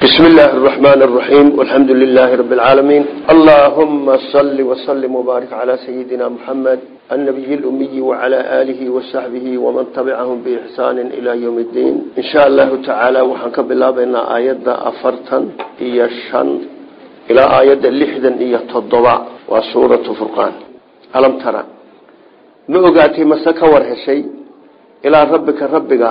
بسم الله الرحمن الرحيم والحمد لله رب العالمين اللهم صل وسلم وبارك على سيدنا محمد النبي الأمي وعلى آله وصحبه ومن تبعهم بإحسان إلى يوم الدين إن شاء الله تعالى وحنك بالله بأن آيات أفرتا إيا الشن إلى آيات اللحدا إيا التضبع وسورة فرقان ألم ترى نؤقاتي مسك ورهشي إلى ربك ربك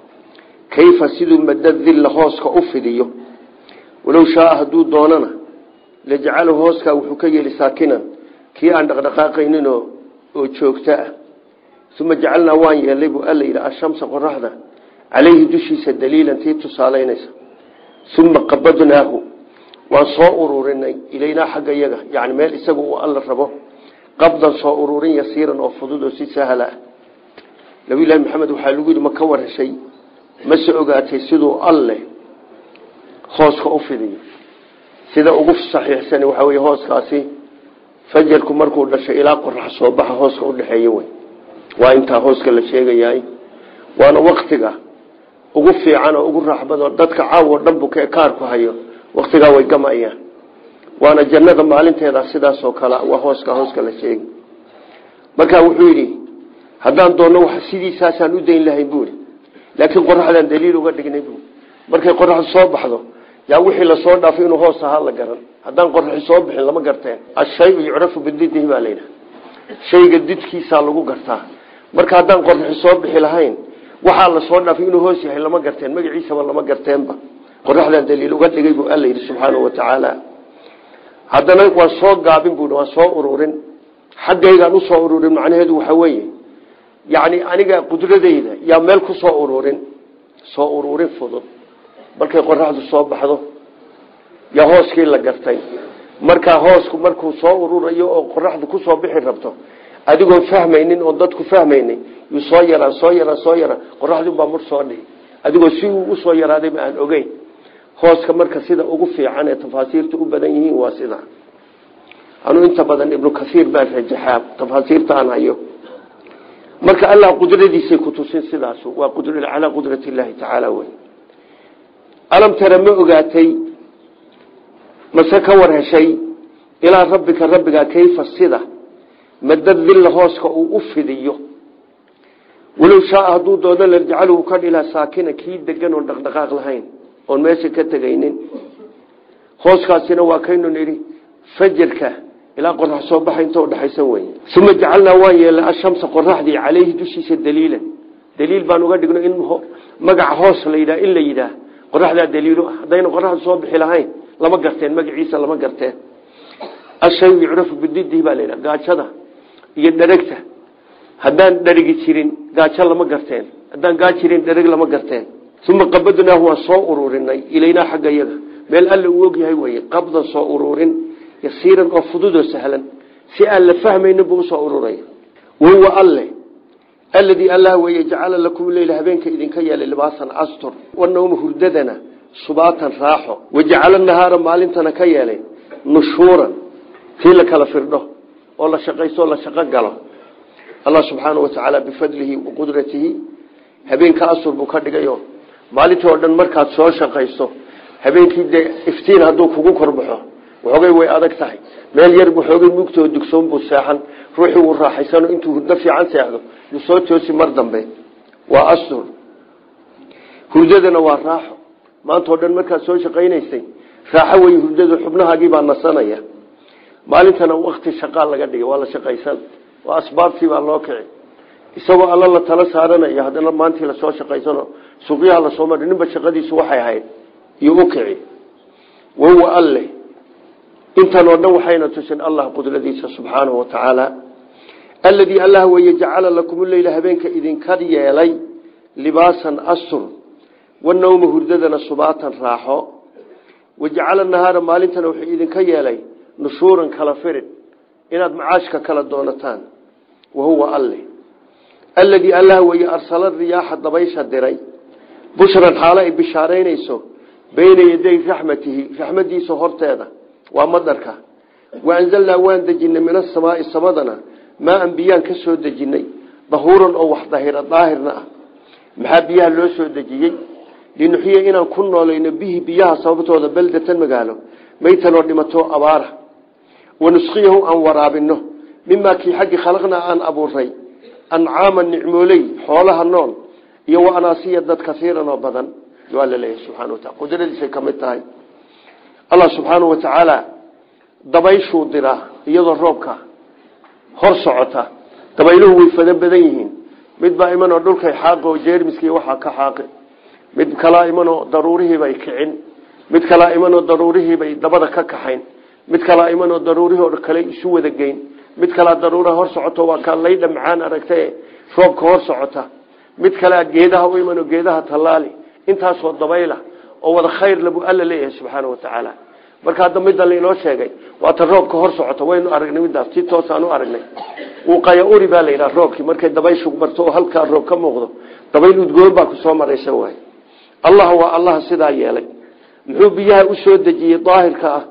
كيف سيدو مدد ذل هوسك أفديه walow shaaa hadduu doonana lajacalahu hooskaa wuxuu ka yeeli saakinan kii aan dhaqdhaqaaqaynin oo joogto ah uma jacalnaa waan yeelay buu alla yidhi ashamsa qoraxda calayhi dushiisa daliilan tii tusaalaynaysa uma qabadnaahu waan soo ururinay ilaynaa xagga yaga yani meel isaga uu alla rabo qabdan soo ururin yasiiran oo fudud oo si sahla ah nabiylahi maxamed waxaa lagu yidhi ma ka warheshay mase ogaatay siduu alle hooska u fidiyo sida ugu saxiixsan waxaa wey hooskaasi fajarku markuu dhashay ilaa qorax soo baxa hooska udhexeeya wey waa intaa hooska la sheegayahay waana waktiga ugu fiican oo ugu raaxbado dadka caawo dhanbu kaarku hayo waktigaa way gamayaan waana jannada maalinteeda sidaasoo kale waa hooska hooska la sheegi marka wuxuu yidhi haddaan doonno wa sidiisaasaan u dayn lahayn buui laakiin qoraxdaan daliil uga dhignay bu markay qoraxdu soo baxdo yaa wixii lasoo dhaafay inuu hoos ahaa la garan haddaan qoraxi soo bixin lama garteen ashayu yucrafu bididihi baa layidhaha shayga didkiisaa lagu gartaa marka haddaan qoraxi soo bixi lahayn waxaa lasoo dhaafay inuu hoos yahay lama garteen magaciisaba lama garteenba qoraxdaan daliil uga dhigay buu alla yidhi subxaanau watacaala haddana waan soo gaabin bui waan soo ururin xaggaygaan usoo ururin macnaheedu waxa weeye yani aniga qudradayda yaa meel ku soo ururin soo ururin fudud markay qoraxdu soo baxdo yaa hooskii la gartay markaa hoosku markuu soo ururayo oo qoraxdu kusoo bixi rabto adigoon fahmaynin oon dadku fahmaynin yuu soo yaraan soo yaraan soo yaraan qoraxdibaa mur soo dhihi adigoo si uu usoo yaraadayba aan ogeyn hooska marka sida ugu fiican ee tafaasiirta u badan yihiin waa sida anuu inta badan ibnu kaiir baan rajaxaa tafaasiirta aan hayo marka allah qudradiisay kutusin sidaas waa calaa qudrat illaahi tacaala wey alam tara ma ogaatay mase ka war heshay ilaa rabbika rabbiga kayfa sida madad dilla hooska uu u fidiyo walow shaaa hadduu doono larjacaluhu ka dhilaa saakina kii degan oon dhaqdhaqaaq lahayn oon meesha ka tegaynin hooskaasina waa kaynu nidhi fajarka ilaa qorax soo baxa inta udhexaysan wey uma jacalnaa waan yeelnay ashamsa qoraxdii caleyhi dushiisa daliilan daliil baan uga dhigno in magaca hoos la yidhaha in la yidhaah qoraxdaa daliilo ah haddayna qoraxdu soo bixi lahayn lama garteen magaciisa lama garteen ashayu yucrafu bididihi baa layidhaha gaajada iyo dheragta haddaan dherigi jirin gaajo lama garteen haddaan gaa jirin dhereg lama garteen uma qabadnaahu waan soo ururinay ilaynaa xagga yaga meel alla uu ogyahay weye qabdan soo ururin yasiiran oo fududoo sahlan si aan la fahmaynin buu usoo ururaya wahuwa alle aladii allah weye jacala lakum leyla habeenka idinka yeelay libaasan astur wanawma hurdadana subaatan raaxo wajacala nahaara maalintana ka yeelay nushuuran kii la kala firdho oo la shaqaysto la shaqo galo allah subxaanau watacaala bifadlihi wa qudratihi habeenka astur buu ka dhigayo maalintii oo dhan markaad soo shaqaysto habeenkii dee iftiin hadduu kugu korbaxo waxoogay way adag tahay meel yar waxoogay mugtoo dugsoon buu seexan ruuxii uu raaxaysano intuu hurdo fiican seexdo yuu soo toosi mar dambe waa astur hurdadana waa raaxo maantao dhan markaad soo shaqaynaysay raaxo wey hurdadu xubnahaagii baa nasanaya maalintana wakti shaqaa laga dhigay waa la shaqaysan waa asbaabtii baa loo kici isagoo alla la tala saaranayo haddana maantii lasoo shaqaysano suuqyaha lasoo mari ninba shaqadiisu waxay ahayd iyo u kici wahuwa alle intan oo dhan waxayna tusin allah qudradiisa subxaanahu watacaala aladii allah weye jacala lakum leyla habeenka idinka yeelay libaasan astur wanawma hurdadana subaatan raaxo wajacala nahaara maalintana wuxuu idinka yeelay nushuuran kala firid inaad macaashka kala doonataan wahuwa alle aladii allah weye arsala riyaaxa dabaysha diray bushran xaalo ay bishaaraynayso bayna yaday raxmatihi raxmadiisa horteeda waa madarka waanzalnaa waan dejinay min asamaai samadana maaan biyaan ka soo dejinay dahuuran oo wax dahira daahirna ah maxaa biyaha loo soo dejiyey linuxiya inaan ku noolayno bihi biyaha sababtooda beldatan magaalo maytanoo dhimato abaara wanusqiyahu aan waraabino mimaa kii xaggii khalaqnaa aan abuuray ancaama nicmooley xoolaha nool iyo wa anaasiya dad kaiiran oo badan waa la leeyahay subxana wataala qudradiisay ka mid tahay allah subxaanau wa tacaala dabayshuu diraa iyadoo roobka hor socota dabayluhu way fada badan yihiin mid baa imanoo dhulkay xaaqi oo jeermiskii waxaa ka xaaqi mid kalaa imanoo daruurihiibay kicin mid kalaa imanoo daruurihiibay dabada ka kaxayn mid kalaa imanoo daruurihii oo kale isu wada geyn mid kalaa daruuraha hor socoto waa kaa laydha macaan aragtae roobka hor socota mid kalea geedaha u imanoo geedaha tallaali intaasoo dabayla oo wada khayr labu alla leeyahay subxaana wa tacaala marka hadda midda lainoo sheegay waata roobka hor socota waynu aragnay midaas si toosaan u aragnay uqaya uri baa la yidhaha roobkii markay dabayshu marto oo halkaa roob ka muuqdo dabayl udgoon baa kusoo maraysa waay allah waa allaha sidaa yeelay muxuu biyaha u soo dejiyey daahirka ah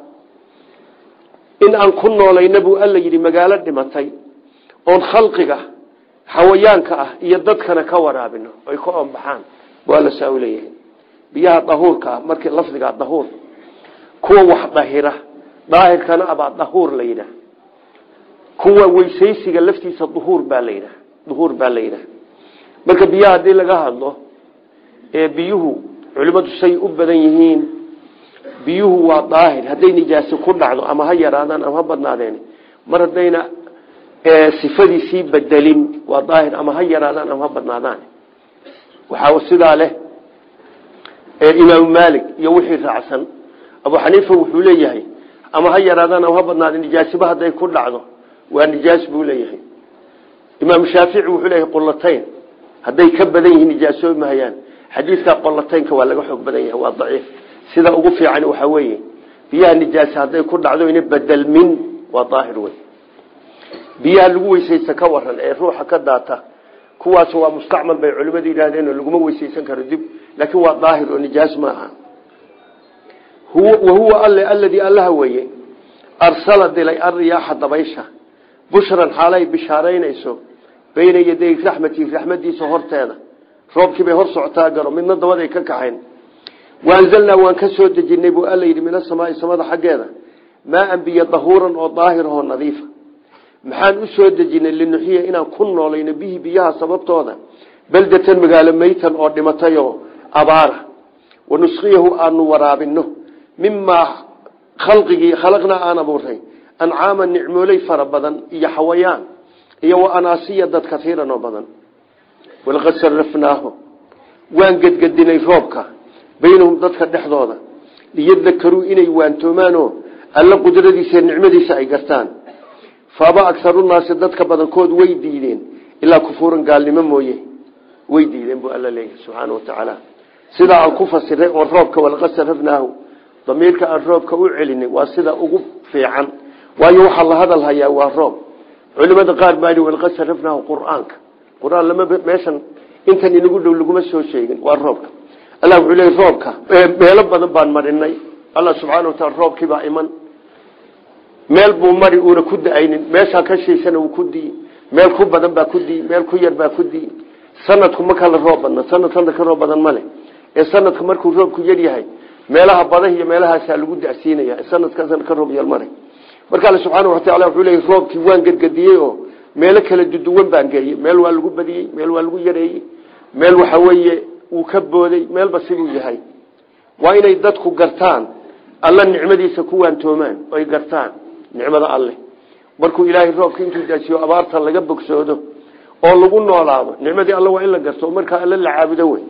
in aan ku noolayna buu alla yidhi magaalo dhimatay oon khalqiga xawayaanka ah iyo dadkana ka waraabino ay ka oonbaxaan waa la saa u leeyahay biyaha dahuurka ah markii lafdigaa dahuur kuwa wax dahira daahirkana abaa dahuur la yidhaah kuwa weysaysiga laftiisa duhuur baa la yidhaah duhuur baa la yidhaah marka biyaha haddii laga hadlo ee biyuhu culimmadu say u badan yihiin biyuhu waa daahir hadday nijaasi ku dhacdo ama ha yaraadaan ama ha badnaadeen mar haddayna sifadiisii bedelin waa daahir ama ha yaraadaan ama ha badnaadaan waxaa sidaa leh imaamu maalik iyo wixii raacsan abu xaniifa wuxuu leeyahay ama ha yaraadaan ama ha badnaadeen nijaasiba hadday ku dhacdo waa nijaas buu leeyahay imaam shaafici wuxuu leeyahay qolatayn hadday ka badan yihiin nijaasoobi mahayaan xadiidka qolataynka waa laga xoog badan yahay waa daciif sida ugu fiican waxaa weeye biyaha nijaasa hadday ku dhacdo ina bedelmin waa daahir wey biyaha lagu weysaysta ka waran ee ruuxa ka daata kuwaas waa mustacmal bay culimadu yidhaahdeen laguma weysaysan karo dib laakiin waa daahir oo nijaas ma aha wahuwa alle aladii allaha weeye arsala dilay ariyaaxa dabaysha bushran xaalay bishaaraynayso bayna yaday raxmatii raxmadiisa horteeda roobkiibay hor socotaa garo midna dabaday ka kaxayn waanzalnaa waan ka soo dejinay buu alla yidhi min asamaai samada xaggeeda maaan biyo dahuuran oo daahirahoo nadiifa maxaan u soo dejinay linuxiya inaan ku noolayno bihi biyaha sababtooda beldatan magaalo maytan oo dhimatayoo abaara wanusqiyahu aanu waraabino mimaa khalqigii khalaqnaa aan abuuray ancaama nicmooley fara badan iyo xawayaan iyo wa anaasiya dad kaiiran oo badan walaqad sarafnaahu waan gedgedinay roobka baynahum dadka dhexdooda liyadakaruu inay waantoomaanoo alla qudradiisa nicmadiisa ay gartaan faaba agarunaasi dadka badankood way diideen ilaa kufuuran gaalnimo mooye way diideen buu alla leeyahay subxaana wa tacaala sidaa aan ku fasiray oon roobka walaqad sarafnaahu damiirka aan roobka u celinay waa sida ugu fiican waayo waxaa la hadal hayaa waa roob culimada qaar baa yidhi walaqad sarafnaahu qur-aanka qur-aan lama meeshan intan inagu dhow laguma soo sheegin waa roobka allah wuxuu leeyay roobka meelo badan baan marinay allah subxaana wa taala roobkiibaa iman meel buu mari uuna ku da-aynin meeshaa ka shiisana uu ku dii meel ku badan baa ku dii meel ku yar baa ku dii sanadku ma kala roob badna sanad sanad ka roob badan male ee sanadka markuu roobku yar yahay meelaha badaha iyo meelahaasaa lagu dasiinaya sanadka sanad ka roob yar male marka alle subxaana wataala wuxuu leeyay roobkii waan gedgediyey oo meelo kala duduwan baan geeyey meel waa lagu badiyey meel waa lagu yareeyey meel waxa weeye uu ka booday meelba siduu yahay waa inay dadku gartaan alla nicmadiisa ku waantoomaan oy gartaan nicmada alleh markuu ilaahay roobka intuu daasiyo abaarta laga bogsoodo oo lagu noolaado nicmadii alle waa in la garto markaa alle la caabudo wey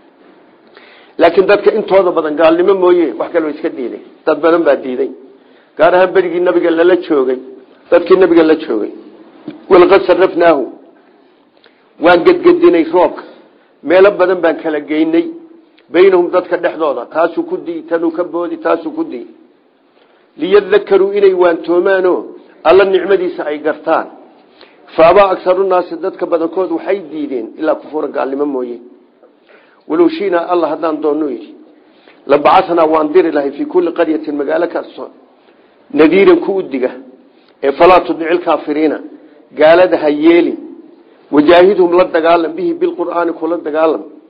laakiin dadka intooda badan gaalnimo mooye wax kaloo iska diiday dad badan baa diiday gaar ahaan berigii nabiga lala joogay dadkii nabiga la joogay walaqad sarafnaahu waan gedgedinay roobka meelo badan baan kala geynay baynahum dadka dhexdooda taasuu ku dii tanuu ka boodi taasuu ku dii liyadakaruu inay waantoomaano alla nicmadiisa ay gartaan faabaa agarunaasi dadka badankood waxay diideen ilaa kufuura gaalnimo mooye walow shinaa alla haddaan doonno yidhi labacathnaa waan diri lahay fii kulli qaryatin magaalo kasto nadiiran ku udiga ee falaa tudnici lkaafiriina gaalada ha yeelin wajaahidhum la dagaalam bihi bilqur'aani kula dagaalam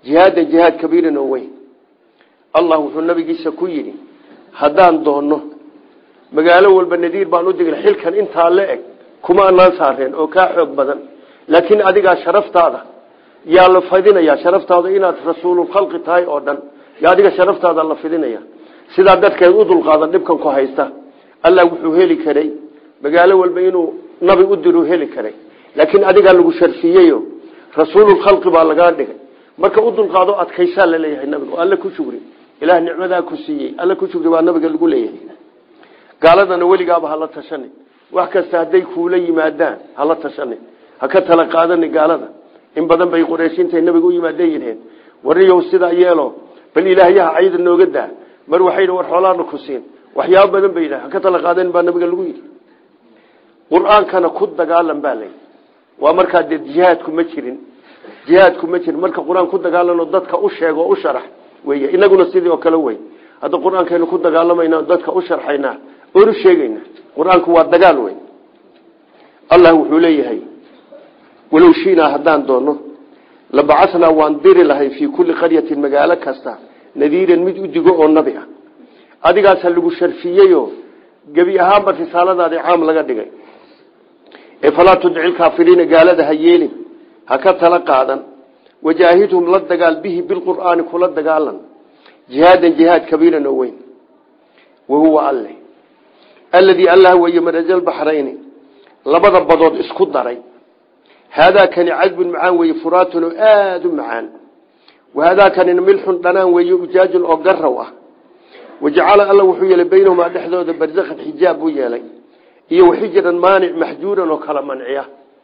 jihaadan jihaad kabiiran oo weyn allah wuxuu nabigiisa ku yidhi haddaan doonno magaalo walba nadiir baan u digna xilkan intaa la eg kuma anaan saareen oo kaa xoog badan laakiin adigaa sharaftaada yaa la fidinaya sharaftaada inaad rasuululkhalqi tahay oo dhan yaa adiga sharaftaada la fidinaya sidaa dadkeed u dulqaadan dhibkan ku haysta allah wuxuu heli karay magaalo walba inuu nabi u diru heli karay laakiin adigaa lagu sharfiyeyo rasuululkhalqi baa lagaa dhigay marka u dulqaado adkaysaa laleeyahay nabiga oo alle ku shugri ilaah nicmadaa ku siiyey alle ku shugri baa nabiga lagu leeyahay gaaladana weligaaba hala tashanin wax kasta hadday kuula yimaadaan hala tashanin ha ka tala qaadani gaalada in badan bay qurayshiintay nabiga u yimaadeen yidheen wariyow sidaa yeelo bal ilaahyaha cayda nooga daa mar waxay war xoolaana ku siin waxyaabo badan bay yidhaha ha ka tala qaadan baa nabiga lagu yidhi qur-aankana ku dagaalan baa layi waa markaa dee jihaadku ma jirin jihaadku ma jirin marka qur-aan ku dagaalano dadka u sheego o u sharax wey inaguna sidii oo kale wey hadda qur-aankaynu ku dagaalamayna dadka u sharxaynaa oonu sheegayna qur-aanku waa dagaal wey allah wuxuu leeyahay walow shiinaa haddaan doono labacasnaa waan diri lahay fii kulli qaryatin magaalo kasta nadiiran mid u digo oo nabi ah adigaasa lagu sharfiyeyo gebi ahaanba risaaladaadii caam laga dhigay ee falaa tudci lkaafiriina gaalada ha yeelin ha ka tala qaadan wajaahidhum la dagaal bihi bilqur'aani kula dagaalan jihaadan jihaad kabiiran oo weyn wahuwa alle alladii allah weeye marajalbaxrayni labada badood isku daray haadaakani cadbun macaan weeye furaatun oo aada u macaan wahaadaakanina milxun dhanaan weeye ujaajun oo garaw ah wajacala alla wuxuu yeelay baynahumaa dhexdooda barzakhan xijaab buu yeelay iyo waxijiran maanic maxjuuran oo kala manciya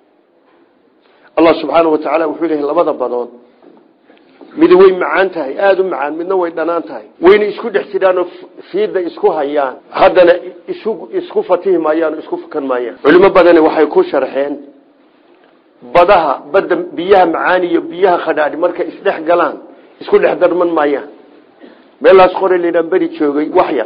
allah subxaana wa tacaala wuxuu leeyahay labada badood midi way macaan tahay aada u macaan midna way dhanaan tahay wayna isku dhex jiraanoo fiida isku hayaan haddana isu isku fatihi maayaan isku fukan maayaan culimo badani waxay ku sharxeen badaha badda biyaha macaan iyo biyaha khadhaadhi markay isdhex galaan isku dhex darman maayaan meel laasqore layidhaha beri joogay waxyar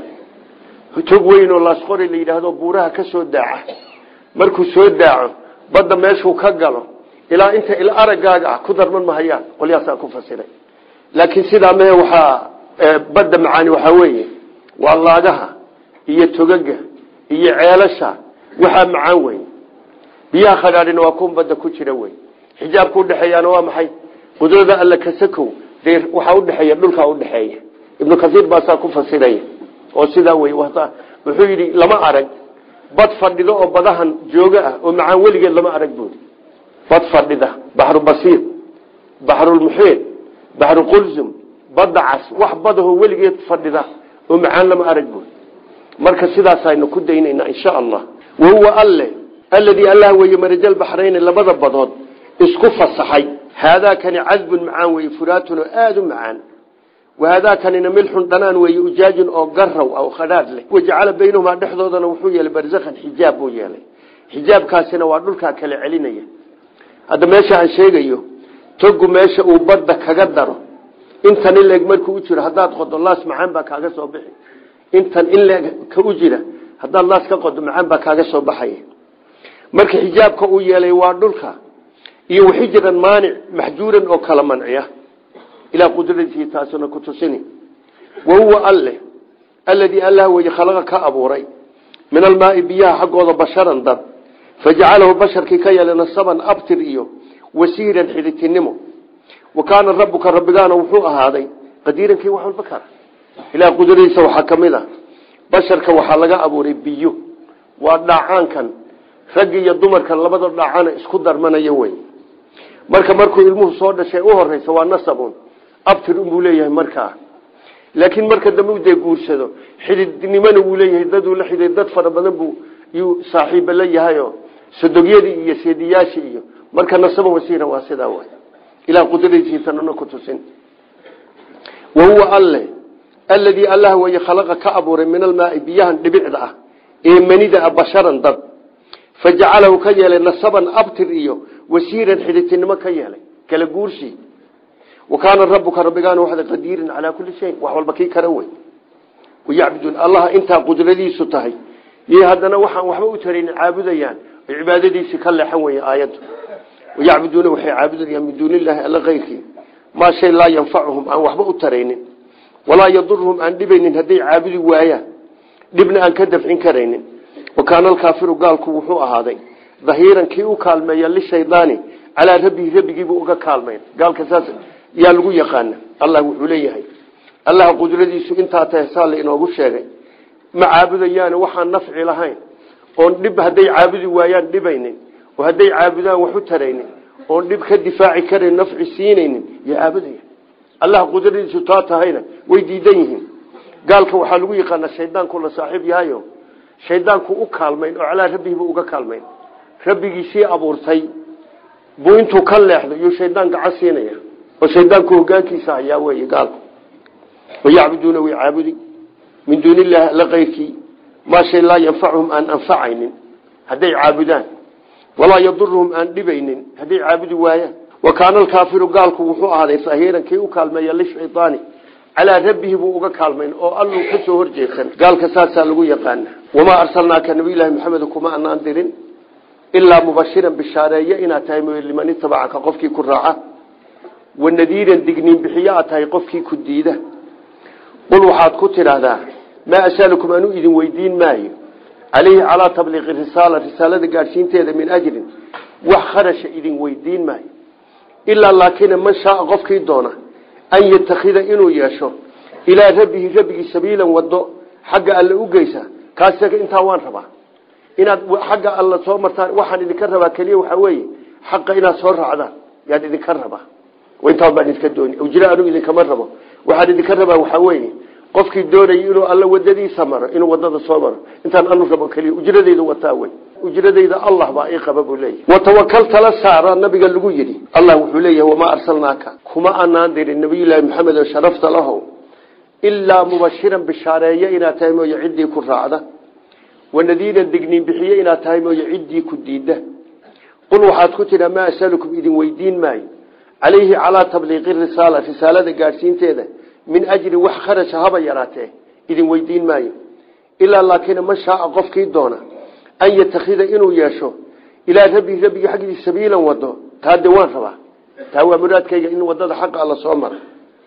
tog weyn oo laasqore la yidhaahdo buuraha ka soo daaca markuu soo daaco badda meeshuu ka galo ilaa inta il araggaaga ah ku darman mahayaan qolyaasaa ku fasiray laakiin sidaa mehe waxaa badda macaani waxaa weeye waa laagaha iyo togaga iyo ceelasha waxaa macaan weyn biyaha khadhaadhina waa kun badda ku jira wey xijaabka udhexeeyaana waa maxay qudrada alla kasakow dee waxaa udhexeeya dhulkaa udhexeeya ibnu kasiir baasaa ku fasiraya oo sidaa wey wuxuu yidhi lama arag bad fadhido oo badahan jooga ah oo macaan weligeed lama arag buuri bad fadhida baxru basiir baxrulmuxiid baxru qulsum badda cas wax badahoo weligeed fadhida oo macaan lama arag buuri marka sidaasaynu ku daynaynaa insha allah wahuwa alle alladii allah weeye marajal baxrayni labada badood isku fasaxay haadaakani cadbun macaan weeye furaatun oo aada u macaan wahaadaakanina milxun dhanaan weeye ujaajun oo garaw oo khadhaadh leh wajacala baynahumaa dhexdoodana wuxuu yeelay barzakhan xijaab buu yeelay xijaabkaasina waa dhulkaa kala celinaya hadda meesha aan sheegayo togu meesha uu badda kaga daro intan in leeg markuu u jiro haddaad qodo laas macaan baa kaaga soo bixi intan in leeg ka u jira haddaad laas ka qodo macaan baa kaaga soo baxaya marka xijaabka uu yeelay waa dhulka iyo waxijiran maanic maxjuuran oo kala manciya ilaa qudradiisii taasuna ku tusini wahuwa alle alladii allah weye khalaqa ka abuuray min almaai biyaha xaggooda basharan dad fajacalahu basharkii ka yeelay nasaban abtir iyo wasiiran xidhitinimo wa kaana rabuka rabbigaana wuxuu ahaaday qadiirankii wax walba kara ilaah qudradiisa waxaa ka mid a basharka waxaa laga abuuray biyo waa dhaacaankan raggi iyo dumarkan labada dhaacana isku darmanaya wey marka markuu ilmuhu soo dhashay u horeysa waa nasabun abtir unbuu leeyahay markaa laakiin marka dambe u dee guursado xididnimona wuu leeyahay daduu la xiday dad fara badan buu yuu saaxiiba la yahayo sadogyadii iyo seediyaashii iyo marka nasaba wasiira waa sidaa way ilaa qudradiisiisanana ku tusin wahuwa alle alladii allah weye khalaqa ka abuuray min almaai biyahan dhibicda ah ee manida ah basharan dad fajacalahu ka yeelay nasaban abtir iyo wasiiran xidhitinimo ka yeelay kala guursi wa kaana rabuka rabbigaana waxda qadiiran calaa kulli shay wax walba kii kara wey wayacbuduun allaha intaa qudradiisu tahay iyo haddana waxaan waxba u tarayn caabudayaan oy cibaadadiisii ka leexan weye aayaddu wayacbuduuna waxay caabudayaan min duuni illaahi alla keyrkii maa shay laa yanfacuhum aan waxba u taraynin walaa yaduruhum aan dhibaynin hadday caabudi waayaan dhibna aan ka dafcin karaynin wa kaana alkaafiru gaalku wuxuu ahaaday dahiiran kii u kaalmeeya lishaydaani calaa rabbihi rabbigiibuu uga kaalmayn gaalka saas yaa lagu yaqaana allah wuxuu leeyahay allah qudradiisu intaa tahay saa la inoogu sheegay ma caabudayaane waxaan nafci lahayn oon dhib hadday caabudi waayaan dhibaynin oo hadday caabudaan wax u taraynin oon dhib ka difaaci karayn nafci siinaynin yo caabudaya allah qudradiisu taa tahayna way diidan yihiin gaalka waxaa lagu yaqaanaa shaydaanku la saaxiib yahayo shaydaanku u kaalmayn oo calaa rabbihiibu uga kaalmayn rabbigiisii abuurtay buu intuu ka leexdo iyuu shaydaan gacan siinaya oo shaydaanku hogaankiisa hayaa wey gaalku wayacbuduuna way caabudi min duuni illaahi alla keyrkii maa shay laa yanfacuhum aan anfacaynin hadday caabudaan walaa yaduruhum aan dhibaynin hadday caabudi waayaan wa kaana alkaafiru gaalku wuxuu ahaaday sahiiran kii u kaalmeeya lishaydaani calaa rabbihi buu uga kaalmayn oo alluu ka soo horjeedsan gaalka saasaa lagu yaqaana wamaa arsalnaaka nabiyullaahi maxamed kuma anaan dirin ilaa mubashiran bishaareeye inaad tahay mooye liman itabacaka qofkii ku raaca wanadiiran digniin bixiyo aad tahay qofkii ku diida qul waxaad ku tidhaahdaa maa asalukum anuu idin weydiin maayo caleyhi calaa tabliiqi risaala risaalada gaadhsiinteeda min ajrin wax kharasha idin weydiin maayo ilaa laakina man shaaa qofkii doona an yatakida inuu yeesho ilaa rabbihi rabbigii sabiilan wado xagga alle u geysa kaas intaa waan rabaa inaad xagga alla soo martaan waxaan idinka rabaa keliya waxaa weeye xaqa inaad soo raacdaan yaan idinka rabaa intaan baan idinka dooni ujra anigu idinkama rabo waxaan idinka rabaa waxaa weeye qofkii doonaya inuu alla wadadiisa maro inuu wadada soo maro intaan anu rabo keliya ujradayda wataa wey ujradayda allah baa ii qaba buu leeyahy watawakal tala saara nabiga lagu yidhi allah wuxuu leeyahay wamaa arsalnaaka kuma anaan dirin nabiyullaahi maxamed oo sharafta lahow ilaa mubashiran bishaareeye inaad tahay mooye ciddii ku raacda wanadiiran digniin bixiye inaad tahay mooye ciddii ku diidda qul waxaad ku tidhaa maa asalukum idin weydiin maayo calayhi calaa tabliiqi risaala risaalada gaadhsiinteeda min ajrin wax kharasha haba yaraatee idin weydiin maayo ilaa laakina man shaaa qofkii doona an yatakida inuu yeesho ilaa rabbihi rabbigii xaggiisa sabiilan wado taa de waan rabaa taa waa muraadkayga in wadada xaqa alla soo mara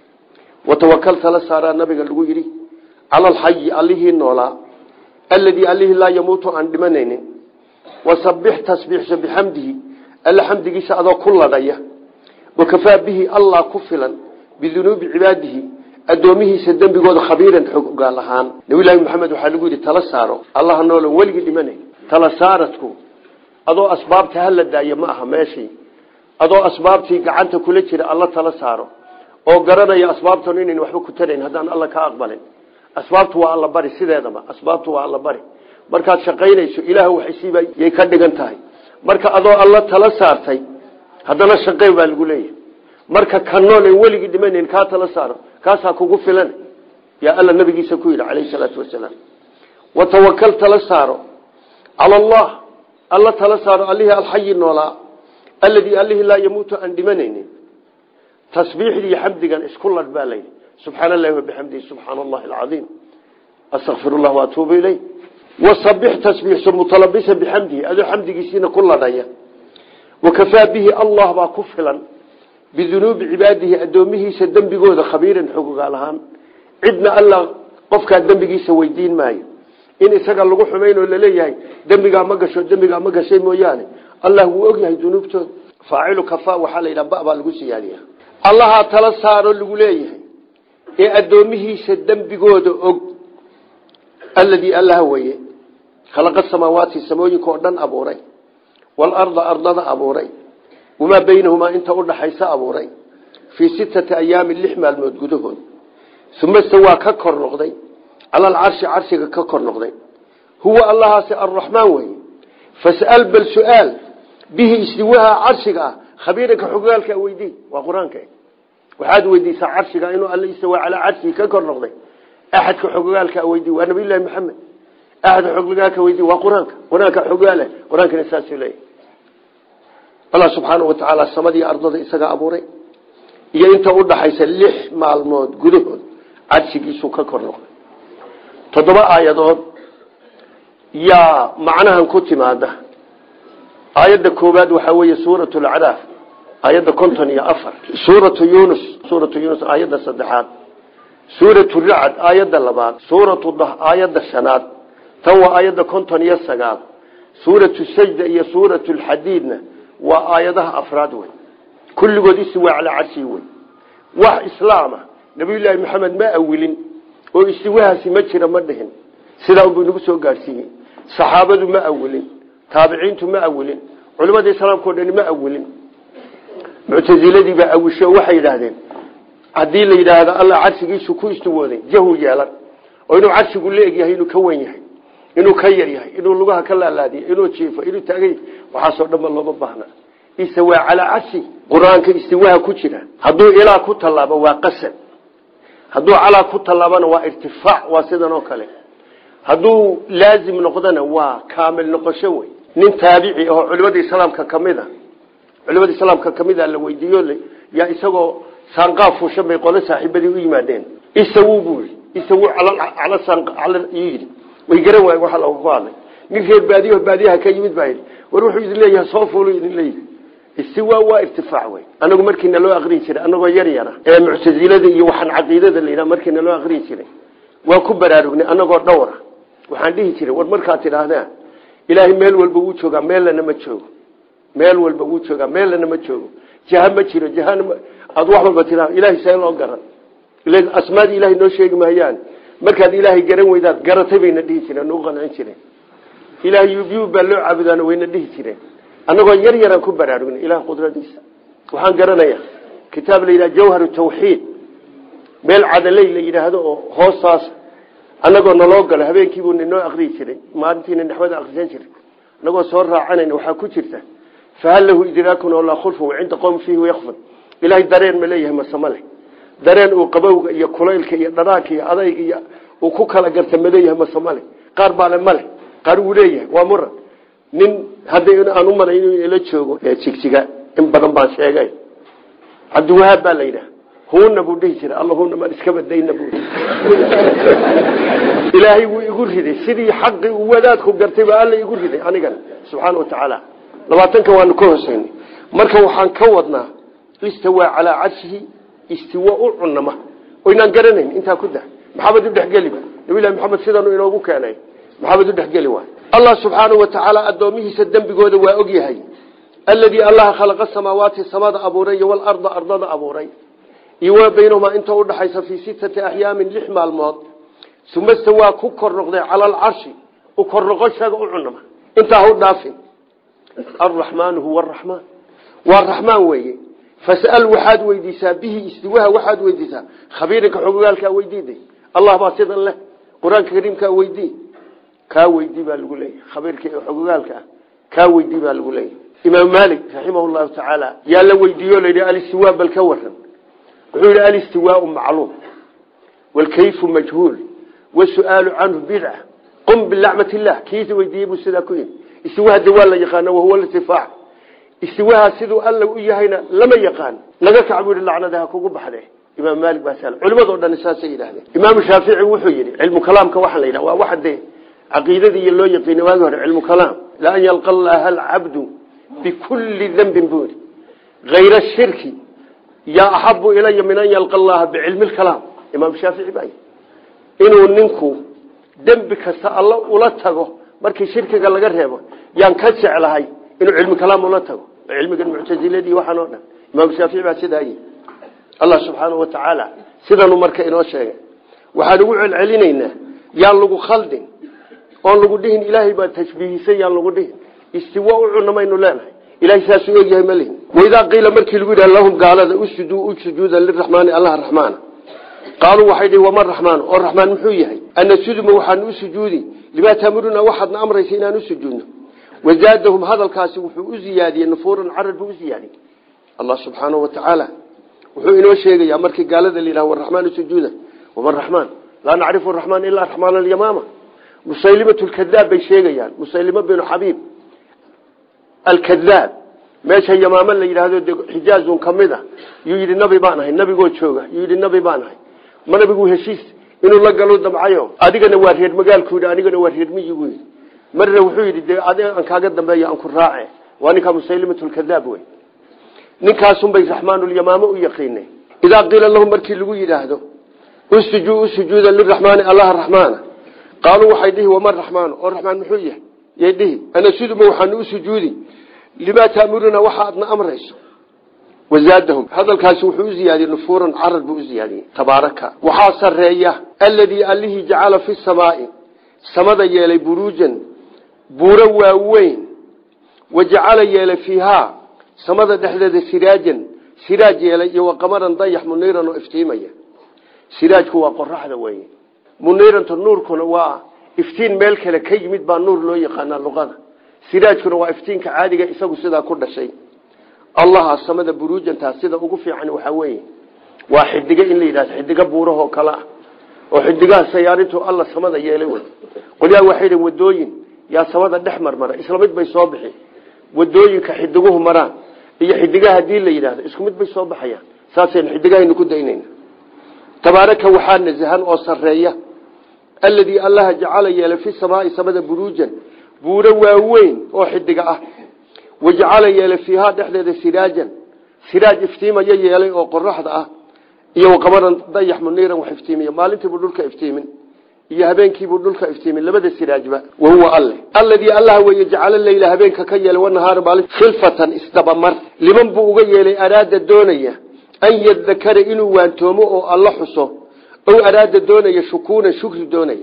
watawakal tala saaraa nabiga lagu yidhi cala alxayi allihii noolaa alladii allihii laa yamuutu aan dhimanaynin wasabix tasbiixso bixamdihi alla xamdigiisa adoo ku ladhaya wakafaa bihi allah ku filan bidunuubi cibaadihi addoomihiisa dembigooda khabiiran xogaal ahaan nabiyllaahi maxamed waxaa lagu yidhi tala saaro allaha noolan weligii dhimanay tala saaradku adoo asbaabta hala daayo ma aha meeshii adoo asbaabtii gacanta kula jira alla tala saaro oo garanaya asbaabtan inayn waxba ku tarayn haddaan alla ka aqbalin asbaabtu waa alla bari sideedaba asbaabtu waa alla bari markaad shaqaynayso ilaah waxaysiiba yay ka dhigan tahay marka adoo alla tala saartay haddana shaqey baa lagu leeyahay marka kanoonan weligii dhimanayn kaa tala saaro kaasaa kugu filan yaa alla nabigiisa ku yidhi calayhi salaatu wasalaam watawakal tala saaro cala allah alla tala saaro allihii alxayi noolaa alladii allihii laa yamuutu aan dhimanaynin tasbiixdii iyo xamdigan isku ladh baa layidhi subxaana allahi wabixamdihi subxaana allahi alcaiim astakfir llah waatuubu iley wasabix tasbiixso mutalabisa bixamdihi adoo xamdigiisiina ku ladhaya wakafaa bihi allah baa ku filan bidunuubi cibaadihi addoomihiisa dembigooda khabiiran xogogaal ahaan cidna alla qofkaa dembigiisa weydiin maayo in isaga lagu xumayn oo laleeyahay dembigaa ma gasho dembigaa ma gashay mooyaane allah wuu ogyahay dunuubtooda faacilu kafa waxaa la yidhaha ba baa lagu siyaadiya allahaa tala saaro lagu leeyahay ee addoomihiisa dembigooda og alladii allaha weye khalaqa samaawaati samooyinka oo dhan abuuray waalarda ardada abuuray wamaa baynahumaa inta udhaxaysa abuuray fii sittati ayaamin lix maalmood gudahood uma stawaa ka kor noqday cala alcarshi carshiga ka kor noqday huwa allahaasi arraxmaan weye fas'al bal su-aal bihi istiwaha carshiga ah khabiiranka xogaalka weydii waa qur-aanka waxaad weydiisaa carshiga inuu alla istawaa calaa carshigi ka kor noqday axadka xogaalka weydii waa nabiyullahi maxamed axadka xogaalka weydii waa qur-aanka qur-aanka xogaale qur-aankana saasuu leeyahy allah subxaana wa tacaala samadii ardada isagaa abuuray iyo inta udhaxaysa lix maalmood gudahood carshigiisuu ka kor noqday toddoba aayadood yaa macnahan ku timaada aayadda koowaad waxaa weeye suurat lacraaf aayadda konton iyo afar suuratu yunus suuratu yunus aayadda saddexaad suuratu racad aayadda labaad suuratu dah aayadda shanaad tan waa aayadda konton iyo sagaal suuratu sajda iyo suuratu lxadiidna waa aayadaha afraad wey kulligood istiwaa calaa carshii wey wax islaama nabiyullaahi maxamed ma awilin oo istiwahaasi ma jira ma dhihin sidaa unbuu nagu soo gaadhsiiyey saxaabadu ma awilin taabiciintu ma awilin culimadii islaamkao dhani ma awilin muctaziladii baa awisho oo waxay yidhaahdeen haddii la yidhaahdo alla carshigiisu ku istiwooday jahu yeelan oo inuu carshigu la egyahay inuu ka wen yahay inuu ka yar yahay inuu lugaha ka laalaadiyo inuu jiifo inuu taagay waxaasoo dhanba looma baahna istawaa calaa carshi qur-aanka istiwaha ku jira hadduu ilaa ku tallaabo waa qasad hadduu calaa ku tallaabana waa irtifaac waa sidan oo kale hadduu laazim noqdona waa kaamil noqosho wey nin taabici ahoo culimada islaamka kamid a culimada islaamka kamid a la weydiiyo yaa isagoo saanqaaf fuushan bay qole saaxiibadii u yimaadeen isawu buu yii isawu cala yidhi way garan waayen waxa looga ku hadlay nin reer baadiyo baadiyaha ka yimid baa yidhi war wuxuu idin leeyahay soo fuulu idin leeyahay istiwa waa irtifaac wey anagu markiina loo aqrin jiray anagoo yar yara ee muctazilada iyo waxaan caqiidada la yidhaha markiina loo aqrin jiray waan ku baraarugnay anagoo dhowra waxaan dhihi jiray war markaad tidhaahdaan ilaahay meel walba wuu joogaa meellana ma joogo meel walba wuu joogaa meellana ma joogo jaha ma jiro jahana aad wax walba tiraa ilahay see loo garan asmaadii ilahay noo sheegi mahayaan markaad ilaahay garan weydaad garatay bayna dhihi jireen nagu qancin jireen ilahay yubyub baa loo caabudaana wayna dhihi jireen annagoo yar yaraan ku baraarugnay ilaah qudradiisa waxaan garanayaa kitaab la yidhaha jawhar tawxiid meel cadaley la yidhaahdo oo hoostaas annagoo naloo galo habeenkiibuu ninoo akriyi jiray maalintiina naxwada akrisan jiray annagoo soo raacanayna waxaa ku jirta fahal lahu idraakun oo laa khulfa cinda qowm fiihi wayakfad ilaahay dareen ma leeyahay masama leh dareen uu qabowga iyo kulaylka iyo dhanaanka iyo adayga iyo uu ku kala garta ma leeyahay masama leh qaar baale male qaar wuu leeyahay waa muran nin hadda aan u malay inuu ila joogo jigjiga in badan baan sheegay cabdiwahaab baa la yidhaha huuna buu dhihi jiray alla huuna maan iska badayna bu ilaahay wuu igu riday sidii xaqii uu wadaadku gartay baa alla igu riday anigana subxaana wa tacaala labaatanka waanu ka hoseynay marka waxaan ka wadnaa istawaa calaa carshihi istiwa u cunama oynaan garanayn intaa ku dah maxamed u dhexgeliba nabilahi maxamed sidanu inoogu keenay maxamed u dhexgeli waay allah subxaana wa tacaala addoomihiisa dembigooda waa og yahay alladii allaha khalaqa samaawaati samada abuuray iyo walarda ardada abuuray iyo waa baynahumaa inta udhaxaysa fii sittati axyaamin lix maalmood uma stawaa ku kor noqday cala alcarshi u kor noqoshaga u cunama intaa hu dhaafin alraxmaanu huwa araxmaan waa raxmaan weeye fas'al waxaad weydiisaa bihi istiwaha waxaad weydiisaa khabiirinka xogogaalkaa weydiiday allah baa sidan leh qur-aanka kariimkaa weydii kaa weydii baa lagu leeyahy khabiirka xogogaalka ah kaa weydii baa lagu leeyahy imaam maalik raximah llahu tacaala yaa la weydiiyo layidhi alistiwa bal ka waran wuxuu yidhi alistiwaau macluum waalkayfu majhuul wasu'aalu canhu bidca qum bilacmat illah kiisa weydiiyey buu sidaa ku yidhi istiwaha de waa la yaqaana wahuwa lirtifaac istiwaha siduu alla u yahayna lama yaqaan naga kac buu yihi lacnada ha kugu baxde imaam maalik baa sal culimadoo dhan saasay yidhahdeen imaamu shaafici wuxuu yidhi cilmu kalaamka waxaa la yidhaha waa waxa dee caqiidadii iyo loo yaqiina waagi hore cilmu kalaam la an yalqa allaha alcabdu bikulli dembin buu yidhi hayra shirki yaa axabu ilaya min an yalqa allaha bicilmi lkalaam imaam shaafici baa inuu ninku dembi kasta alla ula tago markii shirkiga laga reebo yaan ka jeclahay inuu cilmi kalaam ula tago cilmigan muctaziladii waxaan oo dhan imaam shaafici baa sidaa yihi allah subxaanahu wa tacaala sidanuu marka inoo sheegay waxaan ugu celcelinaynaa yaan lagu khaldin oon lagu dhihin ilaahay baa tashbiihisay yaan lagu dhihin istiwa u cunamaynu leenahay ilahay saasuu ogyahay ma lihin waidaa qiila markii lagu yidhaha lahum gaalada usjuduu u sujuuda liraxmaani allah raxmaana qaaluu waxay dhihi wama raxmaan oo raxmaan muxuu yahay anasuduma waxaanu u sujuudi limaa taamuruna waxaadna amraysa inaan u sujuudno wazaadahum hadalkaasi wuxuu u ziyaadiyey nufuuran carar buu u ziyaadiyey allah subxaanahu wa tacaala wuxuu inoo sheegayaa markii gaalada la yidhaha waraxmaanu sujuuda wama raxmaan laa nacrifu raxmaan ilaa raxmaan alyamaama musaylimatu lkadaab bay sheegayaan musaylima binu xabiib alkadaab meesha yamaama la yidhaahdo de xijaazun kamid a yuu yidhi nabi baan ahay nabigoo jooga yuu yidhi nabi baan ahay ma nabigu heshiis inuu la galo damcayo adigana waa reer magaalku yidhi anigana waa reer miyi buu yidhi marna wuxuu yidhi dee adi aan kaaga dambeeyo aan ku raace waa ninkaa musaylimatu lkadaab wey ninkaasunbay raxmaanulyamaamo u yaqiineen idaa qiila lahum markii lagu yidhaahdo usjuu usujuuda liraxmaani allaha raxmaana qaaluu waxay dhihi wama raxmaanu oo raxmaan muxuu yahay yay dhihi anasuduma waxaanu u sujuudi limaa taamuruna waxa adna amrayso wazaadahum hadalkaasi wuxuu u ziyaadiyey nufuuran carad buu u ziyaadiyey tabaaraka waxaa sareeya alladii allihii jacala fi samaai samada yeelay buruujan buuro waaweyn wa jacala yeelay fiihaa samada dhexdeeda siraajan siraaj yeelay iyo waqamaran dayax muniiran oo iftiimaya siraajku waa qoraxda weye muniiranta nuurkuna waa iftiin meel kale ka yimid baa nuur loo yaqaanaa luqada siraajkuna waa iftiinka caadiga isagu sidaa ku dhashay allaha samada buruujantaa sida ugu fiican waxaa weeye waa xidigo in la yidhahdo xidigo buurahoo kale ah oo xidigaha sayaarintu alla samada yeelay wey qolyaha waxay dhen wadooyin yaa samada dhex marmara isla mid bay soo bixi wadooyinka xidiguhu maraan iyo xidigaha hadii la yidhahdo isku mid bay soo baxayaan saasaynu xidigahaynu ku daynayna tabaaraka waxaa nasahan oo sareeya alladii allaha jacala yeelay fi samaai samada buruujan buuro waaweyn oo xidiga ah wajacala yeelay fiihaa dhexdeeda siraajan siraaj iftiimaya yeelay oo qoraxda ah iyo waqamaran dayax muniiran wax iftiimiya maalintiibuu dhulka iftiimin iyo habeenkiibuu dhulka iftiimin labada siraajba wahuwa alle alladii allah weeye jacala leyla habeenka ka yeelay wanahaara maalin khilfatan isdabamar liman buu uga yeelay araada doonaya an yadakara inuu waantoomo oo alla xuso ow araada doonaya shukuunan shukri doonaya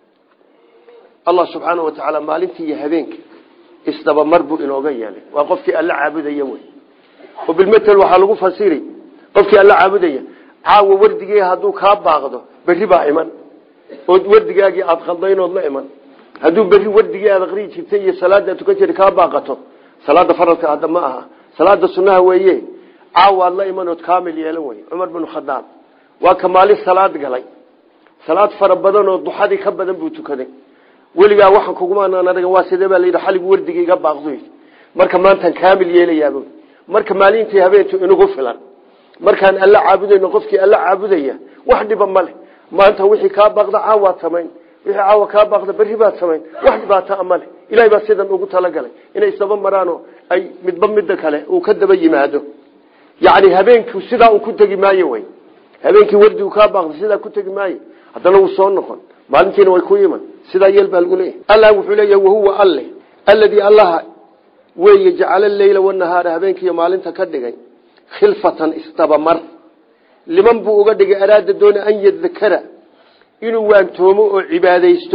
allah subxaana wa tacaala maalintii iyo habeenka isdabamar buu inooga yeelay waa qofkii alla caabudaya wey oo bilmatel waxaa lagu fasiri qofkii alla caabudaya caawa wardigii hadduu kaa baaqdo berri baa iman ood wardigaagii aada khaldaynood la iman hadduu berri wardigii aad aqrii jirtay iyo salaada tukan jira kaa baaqato salaada faradka hadda ma aha salaada sunnaha weeye caawaad la imanood kaamil yeelan wey cumar binu khadaab waa ka maalin salaad galay salaad fara badan oo duxadii ka badan buu tukaday weligaa waxaan kugumaanaan anaga waa sidee baa layidhi xaligu wardiga iga baaqdo marka maantaan kaamil yeelayaab marka maalintii habeentu inugu filan markaan alla caabudayno qofkii alla caabudaya wax dhiba male maanta wixii kaa baaqda caawaad samayn wixii caawa kaa baaqda berri baad samayn wax dhibaataa male ilahay baa sidan ugu talagalay inay isdaba maraano ay midba midda kale uu ka daba yimaado yani habeenku sidaa uu ku tegi maayo wey habeenkii wardigu kaa baaqda sidaa ku tegi maayo haddana wuu soo noqon maalintiina way ku iman sidaa yeel baa lagu leeyahy allah wuxuu leeyahay wahuwa alle alladii allaha weeye jacala leyla wanahaara habeenkiiyo maalinta ka dhigay khilfatan isdabamar liman buu uga dhigay araada doona an yadakara inuu waantoomo oo cibaadaysto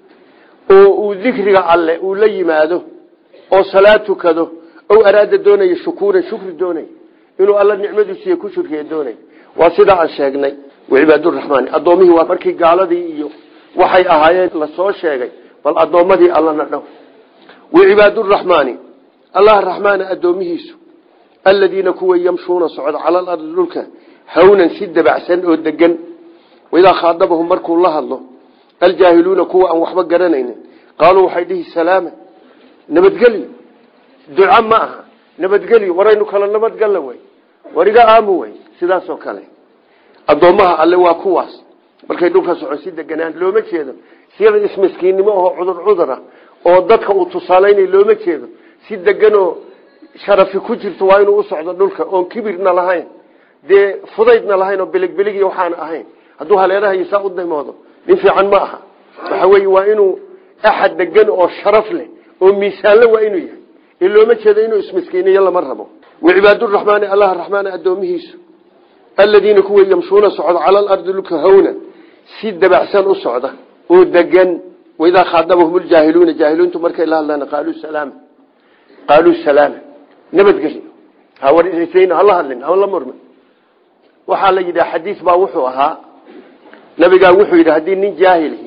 oo uu dikriga alle uu la yimaado oo salaad tukado ow araada doonaya shukuuran shukri doonay inuu alla nicmadiisiiy ku shurkiya doonay waa sidaa aan sheegnay wacibaaduraxmaani addoomihii waa markii gaaladii iyo waxay ahaayeen lasoo sheegay bal addoommadii allana dhow wacibaaduraxmaani allah raxmaana addoomihiisu aladiina kuwa yamshuuna socda cala alardi dhulka hawnan si dabacsan oo degan waidaa khaadabahum markuu la hadlo aljaahiluuna kuwa aan waxba garanaynin qaaluu waxay dhihi salaama nabadgelyo duca ma aha nabadgelyo waraynu kala nabadgalla wey war iga aamu wey sidaasoo kale addoommaha alle waa kuwaas markay dhulka socon si deganaan looma jeedo sida ismiskiinnimo oo cudur cudura oo dadka uu tusaalaynay looma jeedo si deganoo sharafi ku jirto waa inuu u socdo dhulka oon kibirna lahayn dee fudaydna lahayn oo biligbiligiy waxaan ahayn hadduu haleerahayo saa u daymoodo nin fiican ma aha waxa weeye waa inuu axad degan oo sharaf leh oo miisaanle waa inuu yahay ee looma jeedo inuu ismiskiiniyo lama rabo wacibaaduraxmaani allah raxmaana addoomihiisu aladiina kuwa yamshuuna socda cala alardi dhulka hawna si dabacsan u socda oo degan waidaa khaadabahum ljaahiluuna jaahiluuntu markay la hadlaan qaaluu salaama qaaluu salaama nabadgelyo hawarsayn hala hadlin hala murmin waxaa la yidhaha xadiis baa wuxuu ahaa nabigaa wuxuu yidhi haddii nin jaahilhi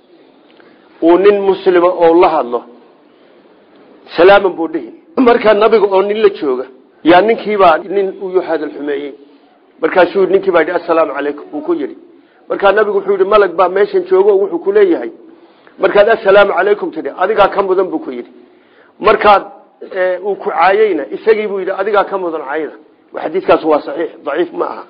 uu nin muslima oo la hadlo salaaman buu dhihi markaa nabiga oo nin la jooga yaa ninkiibaa nin u hadal xumeeyey markaasuu ninkii baa yidhi assalaamu calaykum buu ku yidhi markaa nabigu wuxuu yidhi malag baa meeshan joogo oo wuxuu ku leeyahay markaad assalaamu calaykum tidhi adigaa ka mudan buu ku yidhi markaad uu ku caayeyna isagii buu yidhi adigaa ka mudan caayda xadiiskaas waa saxiix daciif ma aha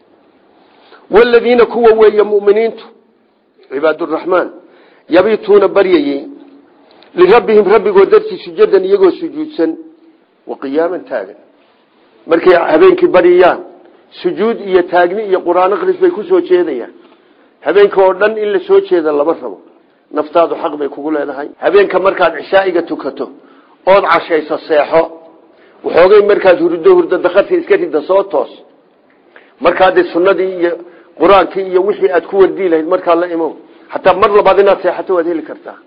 waladiina kuwa weeye muminiintu cibaaduraxmaan yabiituuna baryayey lirabbihim rabbigood dartii sujadan iyagoo sujuudsan wa qiyaaman taagan markay habeenkii baryayaan sujuud iyo taagni iyo qur-aan akris bay kusoo jeedayaan habeenka oo dhan in la soo jeeda lama rabo naftaadu xaq bay kugu leedahay habeenka markaad cishaa'iga tukato ood cashayso seexo waxoogay markaad hurdo hurdo dakarta iska rida soo toos markaade sunnadii iyo qur-aankii iyo wixii aad ku wardii lahayd markaa la imo hataa mar labaad inaad seexato waad heli kartaa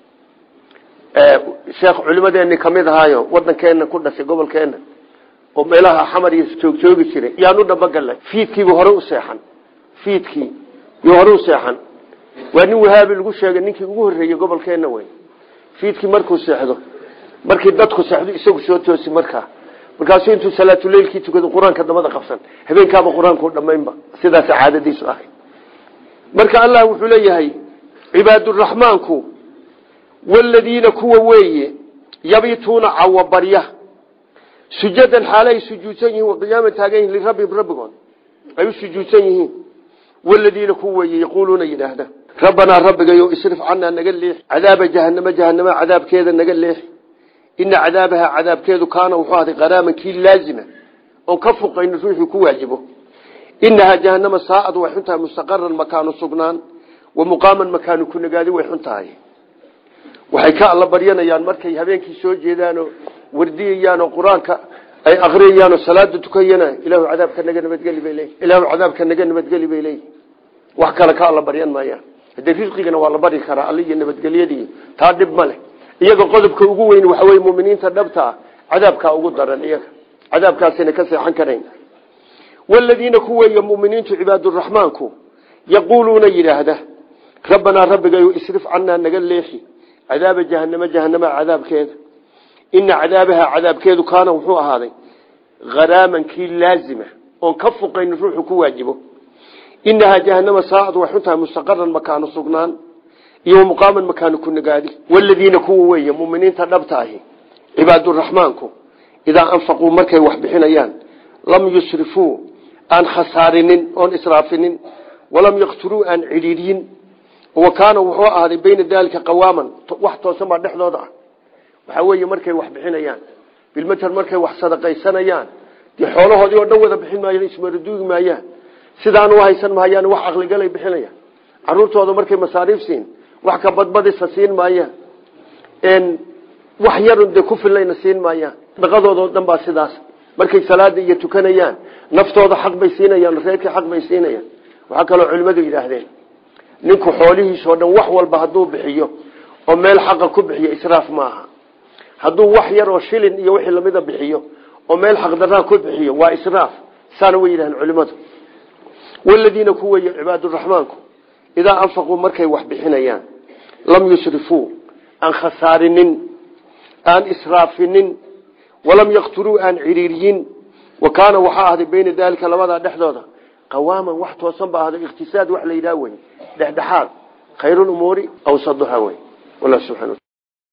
sheekh culimadeeni kamid ahaayo wadankeena ku dhashay gobolkeena oo meelaha xamar iyo joogjoogi jiray yaanu dhabagalnay fiidkiibu hore u seexan fiidkii yuu hore u seexan waa nin wahaabi lagu sheegay ninkii ugu horreeyey gobolkeena wey fiidkii markuu seexdo markii dadku seexdo isagu soo toosi markaa markaasuu intuu salaatuleylkii tukado qur-aanka dabada qabsan habeenkaaba qur-aankuu dhammaynba sidaas caadadiisu ahay marka allah wuxuu leeyahay cibaaduraxmaanku waladiina kuwa weeye yabituuna cawabarya sujadan xaale ay sujuudsan yihiin waqiyaaman taagan yihin lirabbihim rabbigood ay u sujuudsan yihiin waladiina kuwa weeye yaquuluuna yidhaahda rabbanaa rabbigayo isrif canaa naga leexi cadaaba jahanamo jahanama cadaabkeeda naga leexi ina cadaabaha cadaabkeedu kaana wuxuu ahday qaraaman kii laazima oon ka fuqayno ruuxii ku waajibo inahaa jahanama saaad way xun tahay mustaqaran makaanu sugnaan wa muqaaman makaanu ku nagaadi way xun tahay waxay ka alla baryanayaan markay habeenkii soo jeedaanoo wardiyayaanoo qur-aanka ay akriyayaanoo salaada tukayana ilaahu cadaabka naga nabadgeli bay leeyihi ilaahu cadaabka naga nabadgeli bay leeyihi wax kale ka alla baryan maayaan haddee risqigana waa la bari karaa alla iyo nabadgelyadii taa dhib ma leh iyaga qodobka ugu weyn waxa weye muminiinta dhabta ah cadaabkaa ugu daran iyaga cadaabkaasina ka seexan karayn waladiina ku weeye muminiintu cibaaduraxmaanku yaquuluuna yidhaahda rabbanaa rabbigayo isrif canaa naga leexi cadaaba jahanamo jahanama cadaabkeeda ina cadaabaha cadaabkeedu kaana wuxuu ahaaday haraaman kii laazima oon ka fuqayn ruuxu ku waajibo inahaa jahanama saaad way xun tahay mustaqaran makaanu sugnaan iyo muqaaman makaanu ku nagaadi waladiina kuwa weeye muminiinta dhabta ahi cibaaduraxmaanku idaa anfaquu markay wax bixinayaan lam yusrifuu aan khasaarinin oon israafinin walam yaqtuluu aan cidhiidyin wa kaana wuxuu ahaaday bayna daalika qawaaman wax toosan baa dhexdooda ah waxaa weeye markay wax bixinayaan bilmater markay wax sadaqaysanayaan dee xoolahoodii oo dhan wada bixin maayaan ismaraduugi maayaan sidaan u haysan mahayaan wax caqligalay bixinayaan caruurtooda markay masaariif siin wax ka badbadisa siin maayaan wax yarun dee ku fillayna siin maayaan dhaqadoodao dhan baa sidaas markay salaada iyo tukanayaan naftooda xaq bay siinayaan reerkii xaq bay siinayaan waxaa kaloo culimmadu yidhaahdeen ninku xoolihiisao dhan wax walba hadduu bixiyo oo meel xaqa ku bixiyo israaf maaha hadduu wax yar oo shilin iyo wixii lamida bixiyo oo meel xaqdaraan ku bixiyo waa israaf saana way yidhahdeen culimmadu waladiina ku weeye cibaaduraxmaanku idaa anfaquu markay wax bixinayaan lam yusrifuu aan khasaarinin aan israafinin walam yaqtuluu aan ciriiriyin wa kaana waxaa ahday bayna daalika labadaa dhexdooda qawaaman wax toosan ba ahday ikhtisaad wax la yidhaha wey dhexdhexaad khayr umuuri awsaduha wey wallah subxana